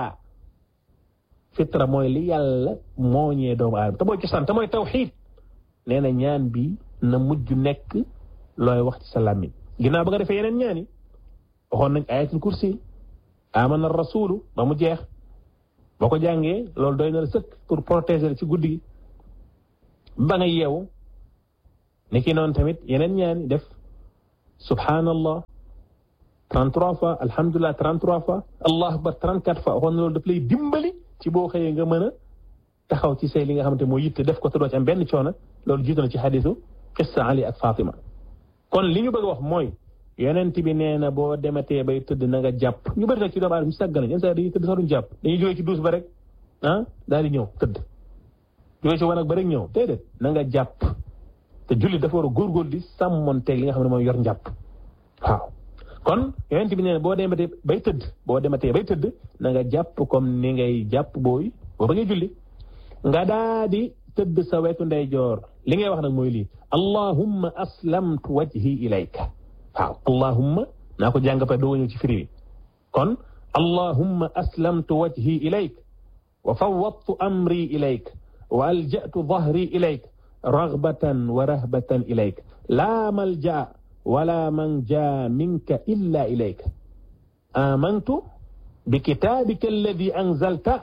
fitra mooy li yàlla mooñee doomu aadama te mooy cosaan te mooy tawxiid nee na ñaan bi na mujj nekk looy wax ci sa làmmiñ ginnaaw ba nga defee yeneen ñaan yi waxoon nañ ayatul kursi amana rasulu ba mu jeex boo ko jàngee loolu doy na la sëkk pour protéger ci guddi gi ba nga yeewu ni ki noonu tamit yeneen ñaan def subhanallah 33 fois alhamdulilah 33 fois allah akbar 34 fois waxoon na loolu daf lay dimbali ci boo xëyee nga mën a taxaw ci say li nga xamante moo yitte def ko te doo ci am benn coono loolu jiitu na ci xadisu qissa Ali ak Fatima kon li ñu bëgg a wax mooy yonent bi nee na boo dematee bay tëdd na nga jàpp ñu bëri nag ci doomu aadama ñu sàgg nañ yenn saa dañuy tëdd sax duñ jàpp dañuy jógee ci duus ba rek ah daal di ñëw tëdd jógee ci wanag ba rek ñëw déedéet na nga jàpp te julli dafa war a góorgóorlu di sàmmonteeg li nga xam ne mooy yor njàpp waaw kon yonent bi nee na boo dematee bay tëdd boo dematee bay tëdd na nga jàpp comme ni ngay jàpp booy boo bëggee julli nga daa di tëdd sa wetu ndeyjoor li ngay wax nag mooy lii allahumma aslamtu wajhi ilayka waaw allahumma naa ko jàng pa doo ñëw ci firi bi kon allahumma aslamtu wajhi ilayk wa fawwadtu amri ilayk wa alja'tu dhahri ilayk raghbatan wa rahbatan ilayk la malja wala manja minka illa ilayk amantu بكتابك الذي أنزلت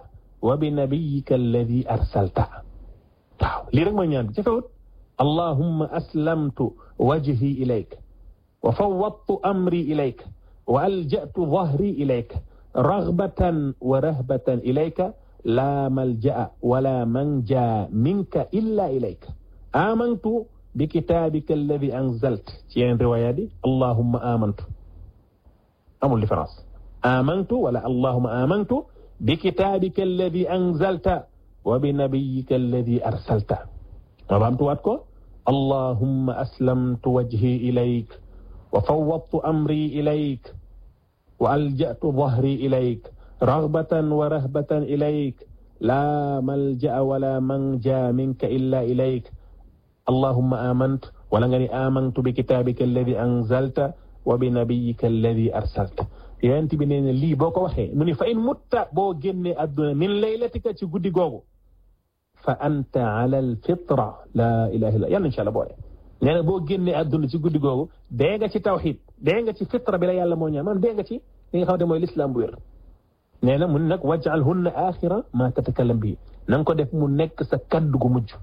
wa bi nabiyika alladi arsalta waaw lii rek mooy ñaan bi jafewut allahumma aslamtu wajhi ilayk wa fawwadtu amri ilayk wa alja'tu dhahri ilayk raghbatan wa rahbatan ilayka la malja'a wala manja minka illa ilayk amantu bi kitabika alladi anzalt ci yeneen riwaayaat yi allahumma amantu amul différence amantu wala allahumma amantu bi kitabika alladi anzalta wa bi nabiyika alladi arsalta ma baamtuwaat ko allahumma aslamtu wajhi ilayk wa fawwadtu amri ilayk wa alja'tu dhahri ilayk raghbatan wa rahbatan ilayk la malja'a wala manja minka illa ilayk allahumma amantu wala nga ni amantu bi kitabika alladi anzalta wa bi nabiyika alladi arsalta yonent bi nee na lii boo ko waxee mu ni fa in mutta boo génnee adduna min laylatika ci guddi googu fa anta ala alfitra la ilaha illa yàlla incha allah boole nee na boo génnee adduna ci guddi googu dee nga ci tawxid dee nga ci fitra bi la yàlla moo ñaan man dee nga ci li nga xamante mooy lislaam bu wér nee na mu ne nag wajal hunna axira ma tatakallam bii na nga ko def mu nekk sa kaddu gu mujj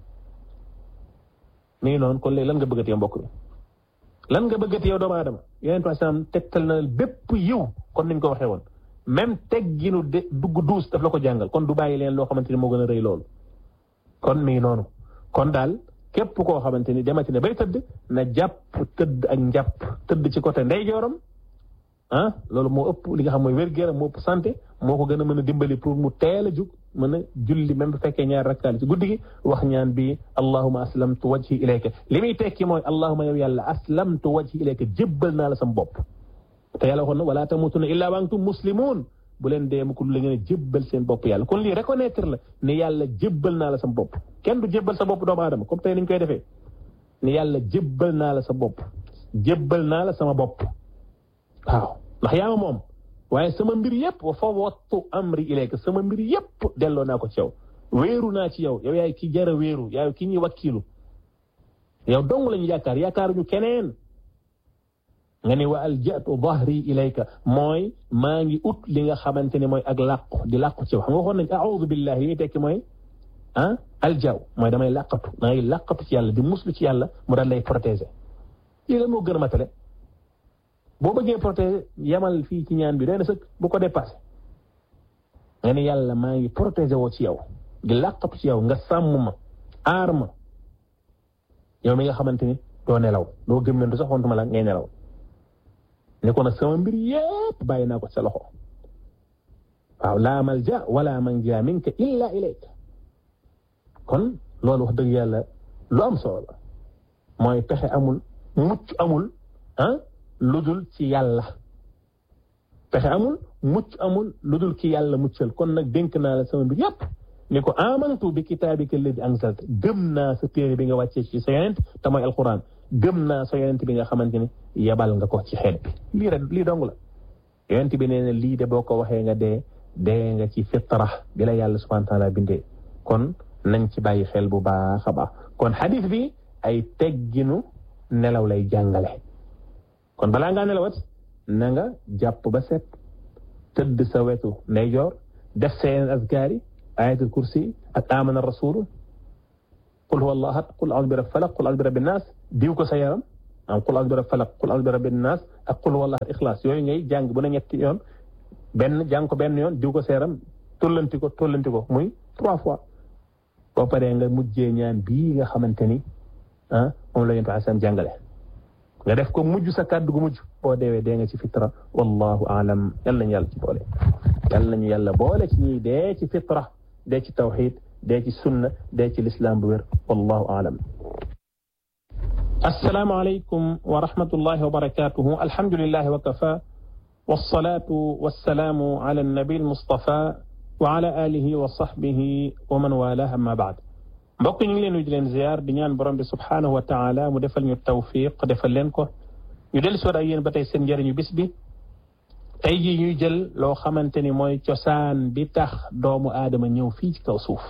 mi ngi noonu kon léegi lan nga bëggati yow mbokk mi lan nga bëggati yow doomu aadama yonent bi salaam tegtal na bépp yiw kon niñ ko waxee woon même tegginu de dugg duus daf la ko jàngal kon du bàyyi leen loo xamante ni moo gën a rëy loolu kon mi ngi noonu kon daal képp koo xamante ni demati ne bay tëdd na jàpp tëdd ak njàpp tëdd ci côté ndeyjooram ah loolu moo ëpp li nga xam mooy wér-gu-yaram moo ëpp santé moo ko gën a mën a dimbali pour mu teel a jug mën a julli même bu fekkee ñaar rakkaal ci guddi gi wax ñaan bi allahuma aslamtu wajhi ilayka li muy tekki mooy allahuma yow yàlla aslamtu wajhi ilayka jébbal naa la sam bopp te yàlla waxoon na wala tamutunna illa wa antum muslimun bu leen dee mu ko la ngeen a jébbal seen bopp yàlla kon lii reconnaître la ne yàlla jébbal naa la sa bopp kenn du jébbal sa bopp doomu aadama comme tey niñ koy defee ne yàlla jébbal naa la sa bopp jébbal naa la sama bopp waaw ndax yaa ma moom waaye sama mbir yëpp wa fawwadtu amri ilayka sama mbir yëpp delloo naa ko ci yow wéeru naa ci yow yow yaay ki jara wéeru yaay ki ñuy wakkiilu yow dong lañu yaakaar yaakaaruñu keneen nga ne wa aljatu dhahri ilayka mooy maa ngi ut li nga xamante ne mooy ak làqu di làqu ci yow xam nga waxoon nañ a'udhu billahi yi tekki mooy ah aljaw mooy damay làqatu maa ngi làqatu ci yàlla di muslu ci yàlla mu daal lay protéger lii la moo gën a matale boo bëggee protéger yamal fii ci ñaan bi doy na sëkk bu ko dépassé nga ne yàlla maa ngi protéger woo ci yow di làqatu ci yow nga sàmm ma aar ma yow mi nga xamante ni doo nelaw doo gëmmentu sax xontuma la ngay nelaw ne ko nag sama mbir yépp bàyyi naa ko sa loxo waaw laa malja wala manja minka illa ilayka kon loolu wax dëgg yàlla lu am solo la mooy pexe amul mucc amul ah ludul ci yàlla pexe amul mucc amul ludul ci yàlla muccal kon nag dénk naa la sama mbir yépp ni ko amantu bi kitaabika alladi anzalta gëm naa sa téere bi nga wàccee ci sa yonent te mooy alquran gëm naa sa yonent bi nga xamante ni yebal nga ko ci xeet bi lii rek lii dong la yonent bi nee na lii de boo ko waxee nga dee dee nga ci fitra bi la yàlla subhanahu wa taala bindee kon nañ ci bàyyi xel bu baax a baax kon xadis bi ay tegginu nelaw lay jàngale kon balaa ngaa nelawat na nga jàpp ba set tëdd sa wetu ndeyjoor def sa yeneen azkaar yi ayatul kursi ak amana rasulu qul huwa allah ahad qul a'udhu bi rabbil falaq qul a'udhu bi rabbin nas diw ko sa yaram am qul a'udhu bi rabbil falaq qul a'udhu bi rabbin nas ak qul huwa allah ahad ixlaas yooyu ngay jàng bu ne ñetti yoon benn jàng ko benn yoon diw ko sa yaram tollanti ko tollanti ko muy trois fois boo paree nga mujjee ñaan bii nga xamante ni ah moom la yonent asam jàngale nga def ko mujj sa kàddu gu mujj boo deewee dee nga ci fitra wallahu aalam yal nañu yàlla ci boole yal nañu yàlla boole ci ñuy dee ci fitra dee ci tawxid dee ci sunna dee ci lislaam bu wér wallahu aalam assalaamu aleykum wa rahmatullahi wa barakatuhu alhamdulillahi wa kafa wassalatu wassalaamu ala annabi almustafa wa ala alihi wa sahbihi wa man walaha amma baad mbokk ñu ngi leen di leen ziar di ñaan borom bi subhanahu wa taala mu defal ñu tawfiq defal leen ko ñu del soot ak yéen ba tey seen njëriñu bis bi tey jii ñuy jël loo xamante ni mooy cosaan bi tax doomu aadama ñëw fii ci kaw suuf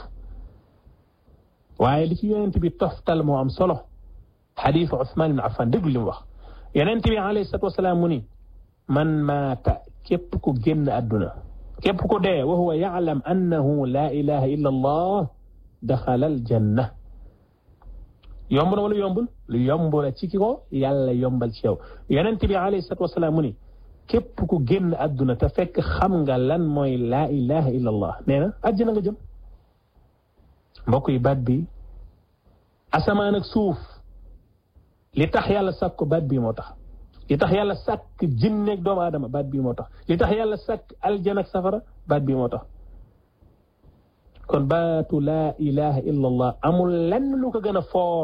waaye li ci yonent bi toftal moo am solo xadiisu Usmaan ibn Affan déglu li mu wax yonent bi alayhi salaatu wasalaam mu ni man maata képp ku génn àdduna képp ku dee wa huwa yaalam annahu laa ilaha illa allah daxala al janna yomb na wala yombul lu yomb la ci ki ko yàlla yombal ci yow yonent bi alayhi salatu wasalaam mu ni képp ku génn àdduna te fekk xam nga lan mooy laa ilaha illa allah nee na àjjana nga jëm mbokk yi baat bi asamaan ak suuf li tax yàlla sàkk ko baat bii moo tax li tax yàlla sàkk jinneeg doomu aadama baat bii moo tax li tax yàlla sàkk aljana ak safara baat bii moo tax kon baatu laa ilaha illa allah amul lenn lu ko gën a foor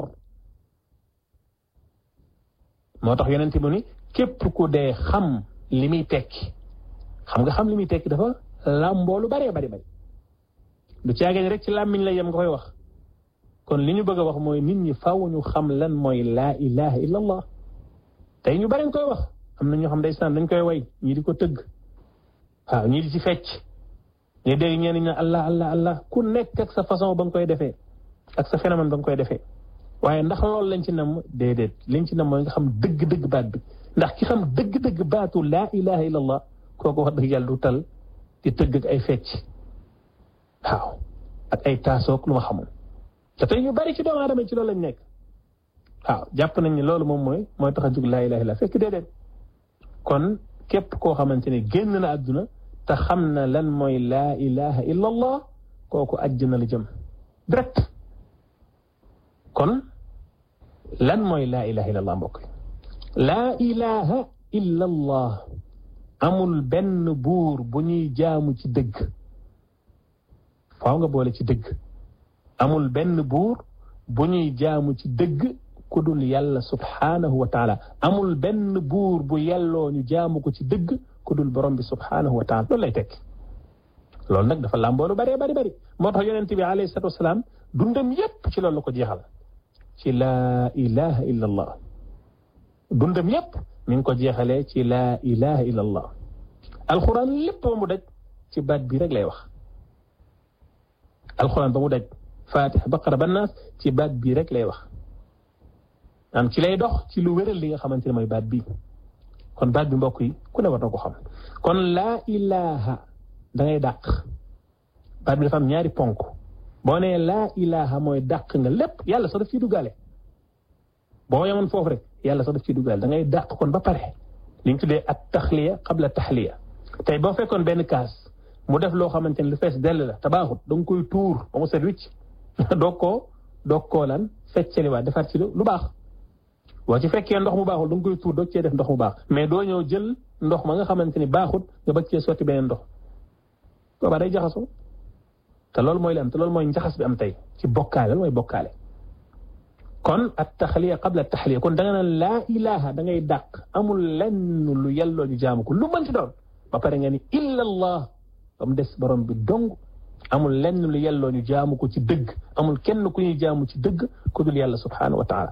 moo tax yonent bu ni képp ku dee xam li muy tekki xam nga xam li muy tekki dafa làmboo lu bëree bari bari du caageen rek ci làmmiñ la yem nga koy wax kon li ñu bëgg a wax mooy nit ñi faaw ñu xam lan mooy laa ilaha illa allah tey ñu bari nga koy wax am na ñoo xam ndeysaan dañ koy way ñii di ko tëgg waaw ñii di ci fecc ñu dégg ñenn ñi allah allah allah ku nekk ak sa façon ba nga koy defee ak sa phénomène ba nga koy defee waaye ndax loolu lañ ci nam déedéet liñ ci nam mooy nga xam dëgg-dëgg baat bi ndax ki xam dëgg-dëgg baatu laa ilaha illa allah kooku wax dëgg yàlla du tal di tëgg ak ay fecc waaw ak ay taasoog lu ma xamul te tey ñu bari ci doomu aadama ci loolu lañ nekk waaw jàpp nañ ne loolu moom mooy mooy tax a jug laa ilaha illa fekk déedéet kon képp koo xamante ne génn na àdduna te xam na lan mooy laa ilaha illa allah kooku àjjana la jëm direct kon lan mooy laa ilaha illa allah mbokk laa ilaha illa allah amul benn buur bu ñuy jaamu ci dëgg faaw nga boole ci dëgg amul benn buur bu ñuy jaamu ci dëgg ku dul yàlla subhaanahu wa taala amul benn buur bu yelloo ñu jaamu ko ci dëgg ku dul borom bi subhaanahu wa taala loolu lay tekki loolu nag dafa làmboolu bëree bari bari moo tax yonent bi alayhi salatu wasalaam dundam yépp ci loolu la ko jeexal ci laa ilaha illa allah dundam yépp mi ngi ko jeexalee ci laa ilaha illa allah alquran lépp ba mu daj ci baat bi rek lay wax alquran ba mu daj fatiha baqara ba naas ci baat bii rek lay wax am ci lay dox ci lu wéral li nga xamante ne mooy baat bi kon baat bi mbokk yi ku ne war na ko xam kon laa ilaha da ngay dàq baat bi dafa am ñaari ponk boo nee laa ilaha mooy dàq nga lépp yàlla sax daf ciy duggaale boo yemoon foofu rek yàlla sax daf ciy duggaale da ngay dàq kon ba pare li ñu tuddee at taxliya qabla taxliya tey boo fekkoon benn kaas mu def loo xamante ne lu fees dell la te baaxut da nga koy tuur ba mu set wicc doog koo doog koo lan feccaliwaat defar ci lu baax boo ci fekkee ndox mu baaxul da nga koy tuur doog cee def ndox mu baax mais doo ñëw jël ndox ma nga xamante ni baaxut nga bëgg cee sotti beneen ndox boobaa day jaxasoo te loolu mooy li am te loolu mooy njaxas bi am tey ci bokkaale loolu mooy bokkaale kon at taxliya qabla taxliya kon da nga naan laa ilaha da ngay dàq amul lenn lu yelloo ñu jaamu ko lu mënti doon ba pare nga ni illa allah ba mu des borom bi dong amul lenn lu yelloo ñu jaamu ko ci dëgg amul kenn ku ñuy jaamu ci dëgg ku dul yàlla subhanahu wa taala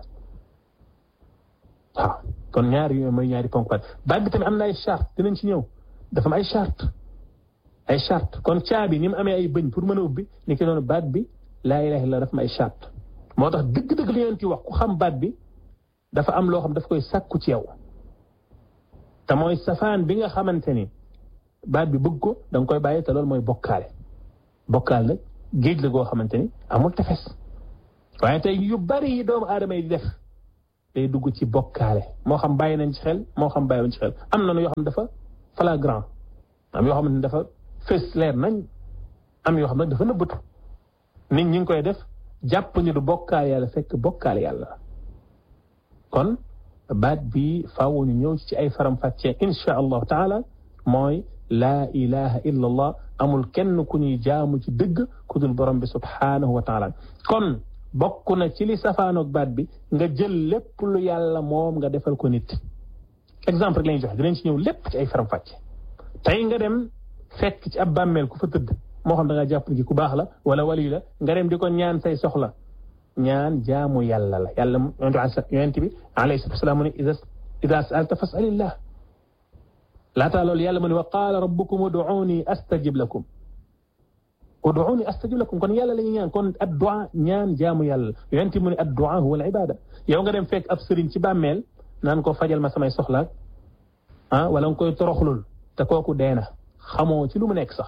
waaw kon ñaari yooyu mooy ñaari ponk baat bi tamit am na ay charte dinañ ci ñëw dafa am ay charte ay charte kon caabi ni mu amee ay bëñ pour mën a ubbi ni ki noonu baat bi laa ilaha illa dafa am ay charte moo tax dëgg-dëgg li ngeen ci wax ku xam baat bi dafa am loo xam daf koy sàkku ci yow te mooy safaan bi nga xamante ni baat bi bëgg ko da nga koy bàyyi te loolu mooy bokkaale bokkaal nag géej la goo xamante ni amul tefes waaye tey yu bari yi doomu aadama yi di def day dugg ci bokkaale moo xam bàyyi nañ ci xel moo xam bàyyi nañ ci xel am na yoo xam dafa flagrant am yoo xam ne dafa fës leer nañ am yoo xam nag dafa nëbbatu nit ñi ngi koy def jàpp ñu du bokkaale yàlla fekk bokkaale yàlla kon baat bi faaw ñu ñëw ci ay faram-fàccee insha allahu taala mooy laa ilaha illa allah amul kenn ku ñuy jaamu ci dëgg ku dul borom bi subhanahu wa taala kon bokk na ci li safaanoog baat bi nga jël lépp lu yàlla moom nga defal ko nit exemple rek la ñuy joxe dinañ ci ñëw lépp ci ay faram-fàcce tey nga dem fekk ci ab bàmmeel ku fa tëdd moo xam da nga jàpp ni ku baax la wala wali la nga dem di ko ñaan say soxla ñaan jaamu yàlla la yàlla yonent bi alayhi salatu wasalaam mu ne ida saalta fasalillah laataa loolu yàlla mu ne wa qaala rabbukum uduuni astajib lakum uduuni astajib lakum kon yàlla la ñuy ñaan kon addu'a ñaan jaamu yàlla yonent mu ne addu'a huwa al ibada yow nga dem fekk ab sëriñ ci bàmmeel naan ko fajal ma samay soxlaak ah wala nga koy toroxlul te kooku dee na xamoo ci lu mu nekk sax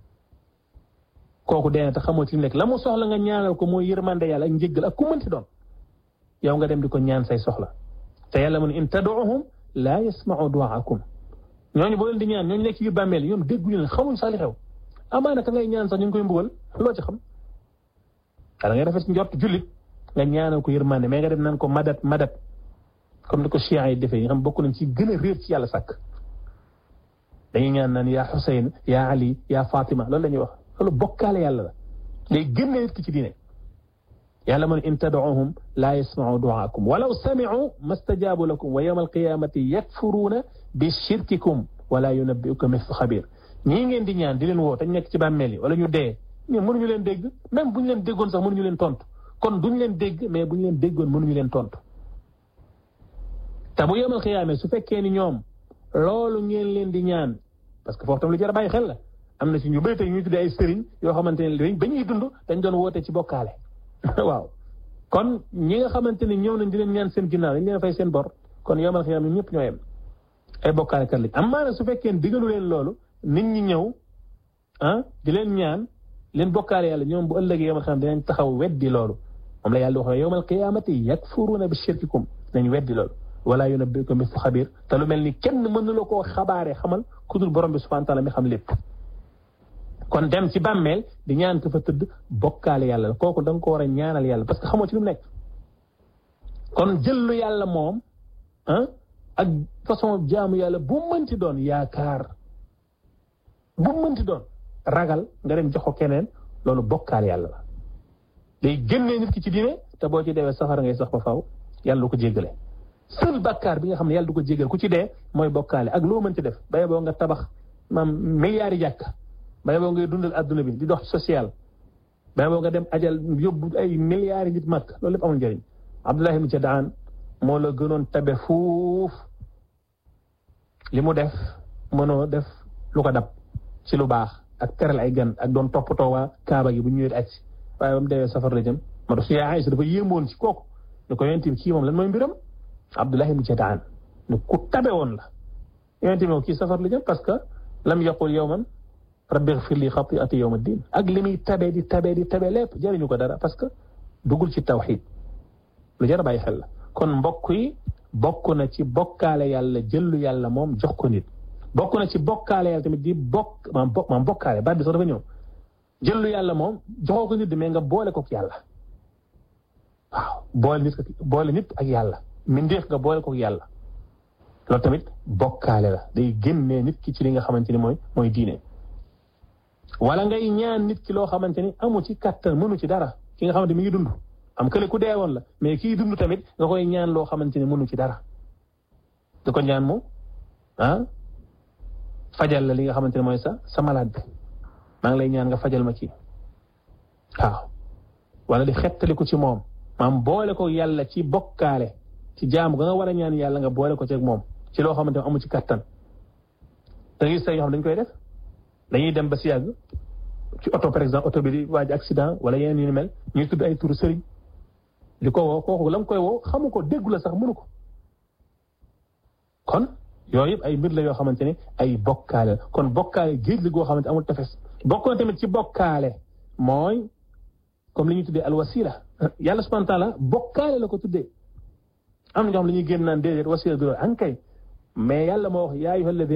kooku dee na te xamoo ci lu mu nekk la mu soxla nga ñaanal ko mooy yërmande yàlla ak njëggal ak ku mënti doon yow nga dem di ko ñaan say soxla te yàlla mu ne in tad'uhum laa yasma'u du'aakum ñooñu boo leen di ñaan ñooñu nekk ci biir bàmmeel ñoom dégguñu leen xamuñ sax li xew amaana ka ngay ñaan sax ñu ngi koy mbugal loo ci xam da ngay rafet njort jullit nga ñaanal ko yërmande mais nga dem naan ko madat madat comme ni ko chiites yi defee nga xam bokk nañ ci gën a réer ci yàlla sàkk dañuy ñaan naan yaa Xuseyn yaa Ali yaa Fatima loolu la ñuy wax loolu bokkaale yàlla la day génne nit ki ci diine yàlla man in tad'uhum laa yasma'u du'aakum walaw sami'u mastajaabu lakum wa yawma alqiyamati yakfuruuna bi shirkikum wala yunabbi'uka mithlu xabir ñii ngeen di ñaan di leen woo te ñu nekk ci bàmmeel yi wala ñu dee ñun mënuñu leen dégg même bu ñu leen déggoon sax mënuñu leen tontu kon duñu leen dégg mais bu ñu leen déggoon mënuñu leen tontu te bu yawmal qiyaama su fekkee ni ñoom loolu ngeen leen di ñaan parce que foofu tam lu jar a bàyyi xel la am na ci ñu bëri te ñuy tuddee ay sëriñ yoo xamante ne ba ñuy dund dañ doon woote ci bokkaale waaw kon ñi nga xamante ne ñëw nañ di leen ñaan seen ginnaaw dañ leen fay seen bor kon yawmal qiyaama ñëpp ñoo yem ay bokkaale kat lañ am maana su fekkee ne digalu leen loolu nit ñi ñëw ah di leen ñaan leen bokkaale yàlla ñoom bu ëllëgee yawmal qiyaama dinañ taxaw weddi loolu moom la yàlla wax yawmal qiyaamati yakfuruuna bi shirkikum dañ weddi loolu wala yunabbi'uka mithlu xabir te lu mel ni kenn mënu la koo xabaare xamal ku dul borom bi subhanahu wa taala mi xam lépp kon dem ci bàmmeel di ñaan ko fa tëdd bokkaale yàlla kooku da nga ko war a ñaanal yàlla parce que xamoo ci lu mu nekk kon jëllu yàlla moom ah ak façon jaamu yàlla bu mënti doon yaakaar bu mënti doon ragal nga dem jox ko keneen loolu bokkaale yàlla la day génnee nit ki ci diine te boo ci deewee safara ngay sax ba faaw yàlla du ko jéggale seul bakkaar bi nga xam ne yàlla du ko jégal ku ci dee mooy bokkaale ak loo mënti def baye boo nga tabax maam milliards yi jàkk baye boo ngay dundal adduna bi di dox social baye boo nga dem ajal yóbbu ay milliards yi nit màkk loolu lépp amul njëriñ Abdullah ibn Jadaan moo la gënoon tabe fuuf li mu def mënoo def lu ko dab ci lu baax ak teral ay gan ak doon toppatoo waa Kaaba gi bu ñëwee aj si waaye ba mu deewee safar la jëm ma doon suñu Aysa dafa yéemoon ci kooku ne ko yonent bi kii moom lan mooy mbiram Abdullah ibn Jadaan ne ku tabe woon la yonent bi moom kii safar la jëm parce que lam yaqul yawman rabbi ighfir li xati'ati yawma din ak li muy tabe di tabe di tabe lépp jëriñu ko dara parce que dugul ci tawxiid lu jar a bàyyi xel la kon mbokk yi bokk na ci bokkaale yàlla jëllu yàlla moom jox ko nit bokk na ci bokkaale yàlla tamit di bokk maam bokk maam bokkaale baat bi sax dafa ñëw jëllu yàlla moom joxoo ko nit mais nga boole ko ak yàlla waaw boole nit boole nit ak yàlla mindeef nga boole ko ak yàlla loolu tamit bokkaale la day génnee nit ki ci li nga xamante ni mooy mooy diine wala ngay ñaan nit ki loo xamante ni amu ci kattan mënu ci dara ki nga xamante mi ngi dund am kële ku deewoon la mais kii dund tamit nga koy ñaan loo xamante ni mënu ci dara di ko ñaan mu ah fajal la li nga xamante ne mooy sa sa malade bi maa ngi lay ñaan nga fajal ma ci waaw wala di xettaliku ci moom maam boole ko yàlla ci bokkaale ci jaamu ga nga war a ñaan yàlla nga boole ko ci ak moom ci loo xamante ne amu ci kattan da ngay gis yoo xam dañ koy def dañuy dem ba si yàgg ci oto par exemple oto bi di waaj accident wala yeneen yu ni mel ñuy tudd ay turu sëriñ di ko woo kooku la mu koy woo xamu ko déggu la sax mënu ko kon yooyu yëpp ay mbir la yoo xamante ne ay bokkaale kon bokkaale géej li goo xamante amul tefes bokk na tamit ci bokkaale mooy comme li ñuy tuddee alwasila yàlla subhanahu wa taala bokkaale la ko tuddee am na ñoo xam ne ñuy génn naan déedéet wasila bi loolu ankay mais yàlla moo wax yaa ayyuha